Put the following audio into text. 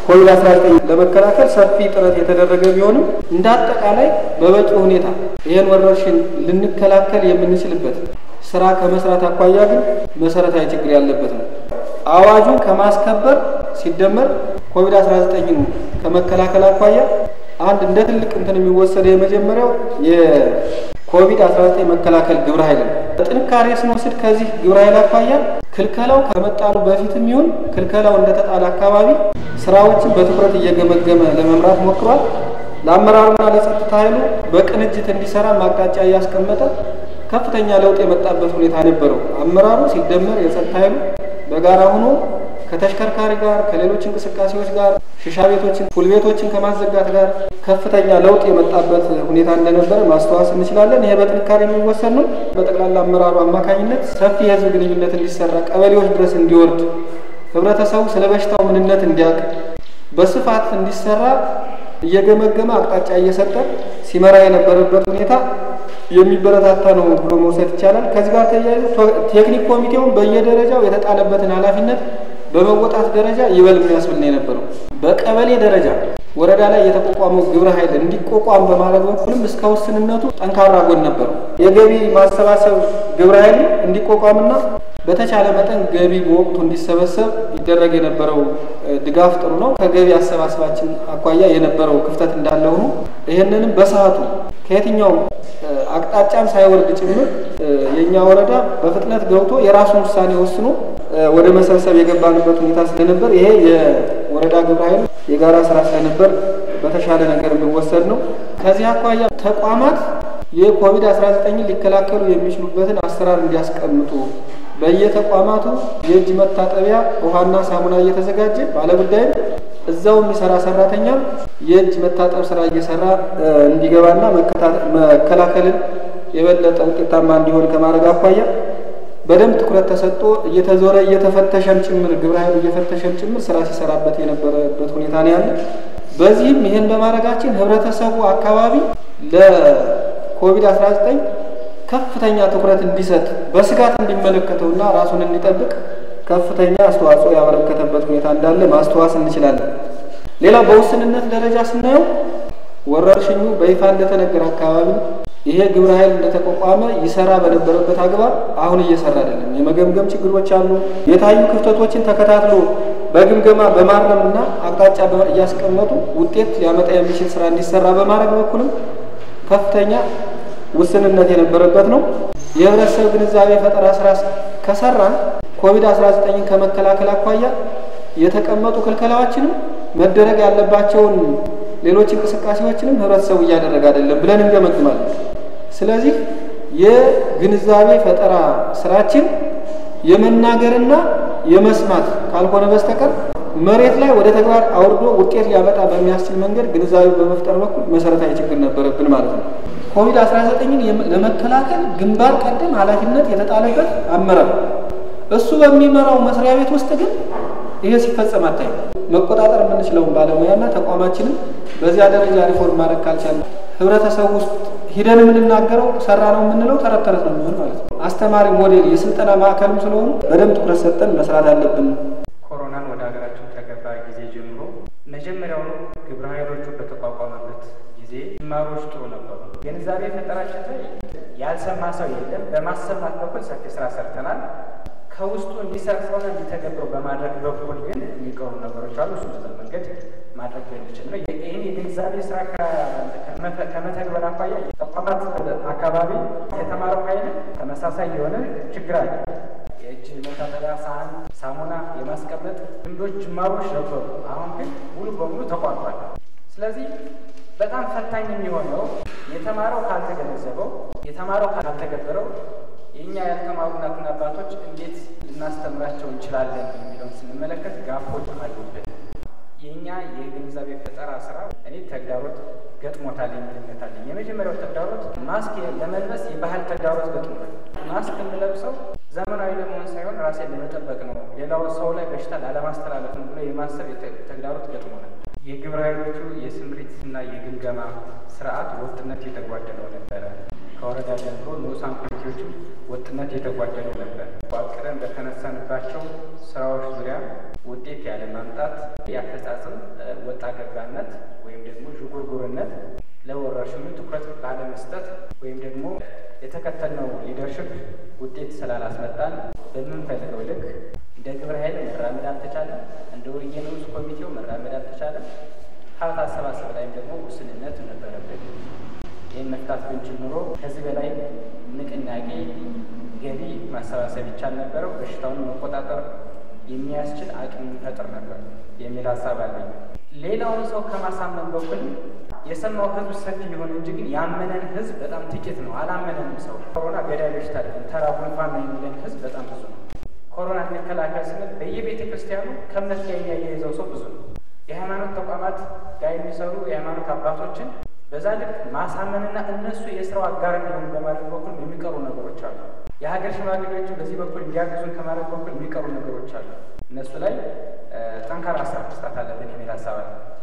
ኮቪድ 19 ለመከላከል ሰፊ ጥረት የተደረገ ቢሆንም እንደ አጠቃላይ በበቂ ሁኔታ ይህን ወረርሽኝ ልንከላከል የምንችልበት ስራ ከመስራት አኳያ ግን መሰረታዊ ችግር ያለበት ነው። አዋጁን ከማስከበር ሲደመር ኮቪድ 19ን ከመከላከል አኳያ አንድ እንደ ትልቅ እንትን የሚወሰደው የመጀመሪያው የኮቪድ 19 መከላከል ግብረ ኃይል ነው። በጥንካሬ ስንወስድ ከዚህ ግብረ ኃይል አኳያ ክልከላው ከመጣሉ በፊትም ይሁን ክልከላው እንደተጣለ አካባቢ ስራዎችን በትኩረት እየገመገመ ለመምራት ሞክሯል። ለአመራሩና ለጸጥታ ኃይሉ በቅንጅት እንዲሰራ ማቅጣጫ እያስቀመጠ ከፍተኛ ለውጥ የመጣበት ሁኔታ ነበረው። አመራሩ ሲደመር የጸጥታ ኃይሉ በጋራ ሆኖ ከተሽከርካሪ ጋር ከሌሎች እንቅስቃሴዎች ጋር ሽሻ ቤቶችን፣ ፑል ቤቶችን ከማዘጋት ጋር ከፍተኛ ለውጥ የመጣበት ሁኔታ እንደነበረ ማስተዋስ እንችላለን። ይሄ በጥንካሬ የሚወሰድ ነው። በጠቅላላ አመራሩ አማካኝነት ሰፊ የህዝብ ግንኙነት እንዲሰራ፣ ቀበሌዎች ድረስ እንዲወርድ፣ ህብረተሰቡ ስለ በሽታው ምንነት እንዲያውቅ በስፋት እንዲሰራ እየገመገመ አቅጣጫ እየሰጠ ሲመራ የነበረበት ሁኔታ የሚበረታታ ነው ብሎ መውሰድ ይቻላል። ከዚህ ጋር ተያይዞ ቴክኒክ ኮሚቴውን በየደረጃው የተጣለበትን ኃላፊነት በመወጣት ደረጃ ይበል የሚያስብል ነው የነበረው። በቀበሌ ደረጃ ወረዳ ላይ የተቋቋመው ግብረ ኃይል እንዲቋቋም በማድረግ በኩልም እስከ ውስንነቱ ጠንካራ ጎን ነበረው። የገቢ ማሰባሰብ ግብረ ኃይል እንዲቋቋምና በተቻለ መጠን ገቢ በወቅቱ እንዲሰበሰብ ይደረግ የነበረው ድጋፍ ጥሩ ነው። ከገቢ አሰባሰባችን አኳያ የነበረው ክፍተት እንዳለ ሆኖ ይህንንም በሰዓቱ ከየትኛውም አቅጣጫም ሳይወርድ ጭምር የእኛ ወረዳ በፍጥነት ገብቶ የራሱን ውሳኔ ወስኖ ወደ መሰብሰብ የገባንበት ሁኔታ ስለነበር ይሄ የወረዳ ግብረ ኃይል የጋራ ስራ ስለነበር በተሻለ ነገር የሚወሰድ ነው። ከዚህ አኳያ ተቋማት የኮቪድ-19 ሊከላከሉ የሚችሉበትን አሰራር እንዲያስቀምጡ በየተቋማቱ የእጅ መታጠቢያ ውሃና ሳሙና እየተዘጋጀ ባለጉዳይም እዛው የሚሰራ ሰራተኛ የእጅ መታጠብ ስራ እየሰራ እንዲገባና መከላከልን የበለጠ ውጤታማ እንዲሆን ከማድረግ አኳያ በደንብ ትኩረት ተሰጥቶ እየተዞረ እየተፈተሸም ጭምር ግብረ ኃይሉ እየፈተሸም ጭምር ስራ ሲሰራበት የነበረበት ሁኔታ ነው ያለ። በዚህም ይህን በማድረጋችን ህብረተሰቡ አካባቢ ለኮቪድ-19 ከፍተኛ ትኩረት እንዲሰጥ በስጋት እንዲመለከተውና ራሱን እንዲጠብቅ ከፍተኛ አስተዋጽኦ ያበረከተበት ሁኔታ እንዳለ ማስተዋስ እንችላለን። ሌላው በውስንነት ደረጃ ስናየው ወረርሽኙ በይፋ እንደተነገረ አካባቢ ይሄ ግብረ ኃይል እንደተቋቋመ ይሰራ በነበረበት አግባብ አሁን እየሰራ አይደለም። የመገምገም ችግሮች አሉ። የታዩ ክፍተቶችን ተከታትሎ በግምገማ በማረምና አቅጣጫ እያስቀመጡ ውጤት ሊያመጣ የሚችል ስራ እንዲሰራ በማድረግ በኩልም ከፍተኛ ውስንነት የነበረበት ነው። የህብረተሰብ ግንዛቤ ፈጠራ ስራ ከሰራን ኮቪድ-19ን ከመከላከል አኳያ የተቀመጡ ክልከላዎችንም መደረግ ያለባቸውን ሌሎች እንቅስቃሴዎችንም ህብረተሰቡ እያደረገ አይደለም ብለን እንገመግማለን። ስለዚህ የግንዛቤ ፈጠራ ስራችን የመናገርና የመስማት ካልሆነ በስተቀር መሬት ላይ ወደ ተግባር አውርዶ ውጤት ሊያመጣ በሚያስችል መንገድ ግንዛቤ በመፍጠር በኩል መሰረታዊ ችግር ነበረብን ማለት ነው። ኮቪድ-19ን ለመከላከል ግንባር ቀደም ኃላፊነት የተጣለበት አመራር እሱ በሚመራው መስሪያ ቤት ውስጥ ግን ይሄ ሲፈጸም አታይም። መቆጣጠር የምንችለውን ባለሙያና ተቋማችንን በዚያ ደረጃ ሪፎርም ማድረግ ካልቻለ ህብረተሰቡ ውስጥ ሂደን የምንናገረው ሰራ ነው የምንለው ተረት ተረት ነው የሚሆን ማለት ነው። አስተማሪ ሞዴል፣ የስልጠና ማዕከልም ስለሆኑ በደንብ ትኩረት ሰጠን መስራት አለብን። ኮሮናን ወደ ሀገራችን ከገባ ጊዜ ጀምሮ መጀመሪያውኑ ግብረ ኃይሎቹ በተቋቋመበት ጊዜ ጅማሮች ጥሩ ነበሩ። ግንዛቤ ፈጠራችን ላይ ያልሰማ ሰው የለም። በማሰማት በኩል ሰፊ ስራ ሰርተናል። ከውስጡ እንዲሰርጸውና እንዲተገብረው በማድረግ በኩል ግን የሚቀሩ ነገሮች አሉ። እሱ በዛ መንገድ ማድረግ የሚችል ነው። ይህን የግንዛቤ ስራ ከመተግበር አኳያ ተቋማት አካባቢ የተማረው ኃይል ተመሳሳይ የሆነ ችግር አለ። የእጅ መታጠቢያ ሳህን፣ ሳሙና የማስቀመጥ ልምዶች ጅማሮች ነበሩ። አሁን ግን ሙሉ በሙሉ ተቋርጧል። ስለዚህ በጣም ፈታኝ የሚሆነው የተማረው ካልተገነዘበው፣ የተማረው ካልተገበረው የእኛ ያልተማሩ እናትና አባቶች እንዴት ልናስተምራቸው እንችላለን የሚለውን ስንመለከት ጋፎች አሉብን። የእኛ የግንዛቤ ፈጠራ ስራ እኔ ተግዳሮት ገጥሞታል የሚል እምነት አለኝ። የመጀመሪያው ተግዳሮት ማስክ ለመልበስ የባህል ተግዳሮት ገጥሞታል። ማስክ የምለብሰው ዘመናዊ ለመሆን ሳይሆን ራሴን ለመጠበቅ ነው፣ ሌላው ሰው ላይ በሽታ ላለማስተላለፍ ነው ብሎ የማሰብ ተግዳሮት ገጥሞናል። የግብረ ኃይሎቹ የስምሪት እና የግምገማ ስርዓት ወጥነት የተጓደለው ነበረ። ከወረዳ ጀምሮ ንዑሳን ኮሚቴዎችም ወጥነት የተጓደለው ነበር። አቅደን በተነሳንባቸው ስራዎች ዙሪያ ውጤት ያለ ማምጣት፣ የአፈጻጸም ወጣ ገባነት ወይም ደግሞ ዥጉርጉርነት፣ ለወረርሽኙ ትኩረት ባለመስጠት ወይም ደግሞ የተከተልነው ሊደርሽፕ ውጤት ስላላስመጣን በምንፈልገው ልክ እንደ ግብረ ኃይል መራመድ አልተቻለም። እንደ ወየ ንዑስ ኮሚቴው መራመድ አልተቻለም። ሀብት አሰባሰብ ላይም ደግሞ ውስንነት ነበረብን። ይህን መፍታት ብንችል ኑሮ ከዚህ በላይ ንቅናቄ ገቢ ማሰባሰብ ይቻል ነበረው። በሽታውን መቆጣጠር የሚያስችል አቅም ይፈጥር ነበር የሚል ሀሳብ አለኝ። ሌላውን ሰው ከማሳመን በኩል የሰማው ህዝብ ሰፊ ሊሆን እንጂ ግን ያመነን ህዝብ በጣም ጥቂት ነው። አላመነንም። ሰው ኮሮና ገዳይ በሽታ አይደለም፣ ተራ ጉንፋን ነው የሚለን ህዝብ በጣም ብዙ ነው። ኮሮና እንከላከል ስንል በየቤተ ክርስቲያኑ ከእምነት ጋር የሚያያይዘው ሰው ብዙ ነው። የሃይማኖት ተቋማት ጋር የሚሰሩ የሃይማኖት አባቶችን በዛ ልክ ማሳመንና እነሱ የስራው አጋር እንዲሆኑ በማድረግ በኩል የሚቀሩ ነገሮች አሉ። የሀገር ሽማግሌዎችን በዚህ በኩል እንዲያግዙን ከማድረግ በኩል የሚቀሩ ነገሮች አሉ። እነሱ ላይ ጠንካራ ስራ መስራት አለብን የሚል ሀሳብ አለ።